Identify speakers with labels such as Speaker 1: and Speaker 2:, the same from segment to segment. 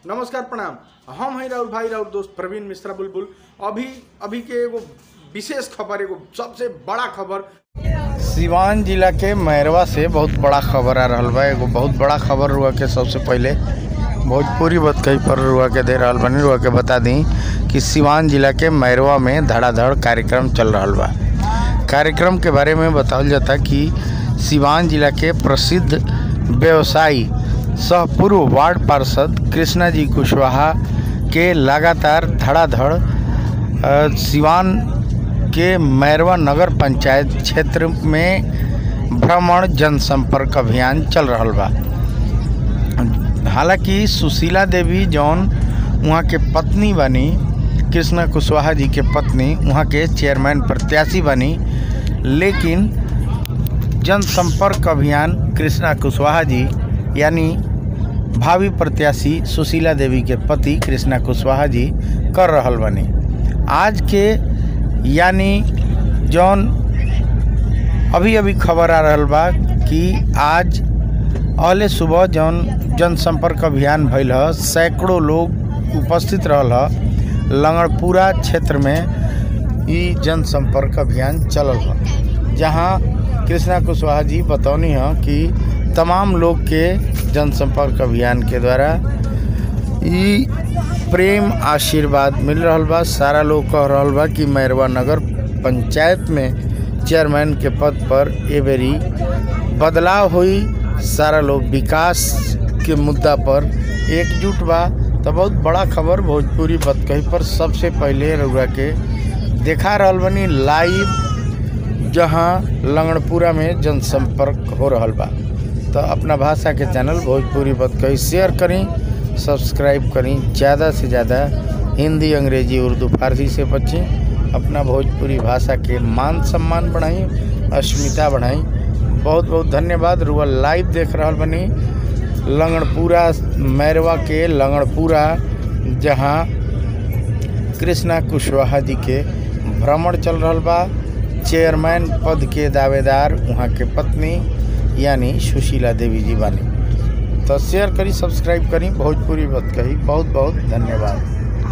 Speaker 1: नमस्कार प्रणाम हम हैं राहुल भाई राहुल दोस्त प्रवीण मिश्रा बुलबुल अभी अभी के एगो विशेष खबर एगो सबसे बड़ा खबर
Speaker 2: सिवान जिला के मैरवा से बहुत बड़ा खबर आ रहल बा एगो बहुत बड़ा खबर हुआ के सबसे पहले भोजपुरी बतकही पर रुआ के दे रहल बनी रुआ के बता दी कि सिवान जिला के मैरवा में धड़ाधड़ कार्यक्रम चल रहल बा कार्यक्रम के बारे में बतावल जाता कि सिवान जिला के प्रसिद्ध व्यवसायी सह पूर्व वार्ड पार्षद कृष्णा जी कुशवाहा के लगातार धड़ाधड़ अ, सिवान के मैरवा नगर पंचायत क्षेत्र में भ्रमण जनसंपर्क अभियान चल रहल बा हालांकि सुशीला देवी जौन वहाँ के पत्नी बनी कृष्णा कुशवाहा जी के पत्नी वहाँ के चेयरमैन प्रत्याशी बनी लेकिन जनसंपर्क अभियान कृष्णा कुशवाहा जी यानी भावी प्रत्याशी सुशीला देवी के पति कृष्णा कुशवाहा जी कर रहल बनी आज के यानी जौन अभी अभी खबर आ रहल बा कि आज अहले सुबह जौन जनसंपर्क अभियान भइल ह सैकड़ों लोग उपस्थित रहल ह लंगड़पुरा क्षेत्र में ई जनसंपर्क अभियान चलल ह जहाँ कृष्णा कुशवाहा जी बतौनी ह कि तमाम लोग के जनसंपर्क अभियान के द्वारा ई प्रेम आशीर्वाद मिल रहल बा सारा लोग कह रहल बा कि मैरवा नगर पंचायत में चेयरमैन के पद पर ए बेरी बदलाव हुई सारा लोग विकास के मुद्दा पर एकजुट बा तो बहुत बड़ा खबर भोजपुरी बतकही पर सबसे पहले रउआ के देखा रहल बनी लाइव जहां लंगड़पुरा में जनसंपर्क हो रहल बा तो अपना भाषा के चैनल भोजपुरी बतकही शेयर करी सब्सक्राइब करी ज़्यादा से ज़्यादा हिंदी अंग्रेजी उर्दू फारसी से बची अपना भोजपुरी भाषा के मान सम्मान बढ़ाई अस्मिता बढ़ाई बहुत बहुत धन्यवाद रुआ लाइव देख रहल बनी लंगड़पुरा मैरवा के लंगड़पुरा जहाँ कृष्णा कुशवाहा जी के भ्रमण चल रहल बा चेयरमैन पद के दावेदार वहाँ के पत्नी यानी सुशीला देवी जी बानी तो शेयर करी सब्सक्राइब करी भोजपुरी बात कही बहुत बहुत धन्यवाद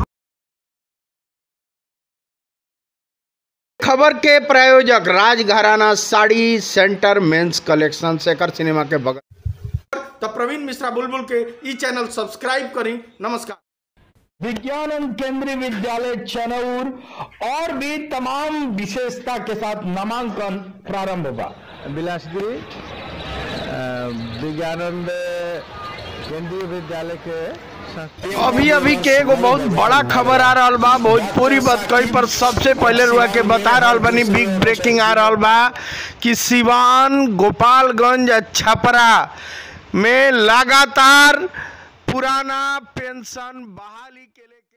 Speaker 1: खबर के प्रायोजक Rajgharana sari centre men's collection Shekhar cinema के बगल तो प्रवीण मिश्रा बुलबुल के ई चैनल सब्सक्राइब करी नमस्कार
Speaker 3: विज्ञान केंद्रीय विद्यालय चनौर और भी तमाम विशेषता के साथ नामांकन प्रारंभ होगा
Speaker 2: बिलासगिरी विज्ञानंद केंद्रीय विद्यालय के
Speaker 1: अभी अभी के एगो बहुत बड़ा खबर आ रहल बा भोजपुरी बतकही पर सबसे पहले रुआ के बता रहल बनी बिग ब्रेकिंग आ रहल बा कि सिवान गोपालगंज आ छपरा में लगातार पुराना पेंशन बहाली के लेके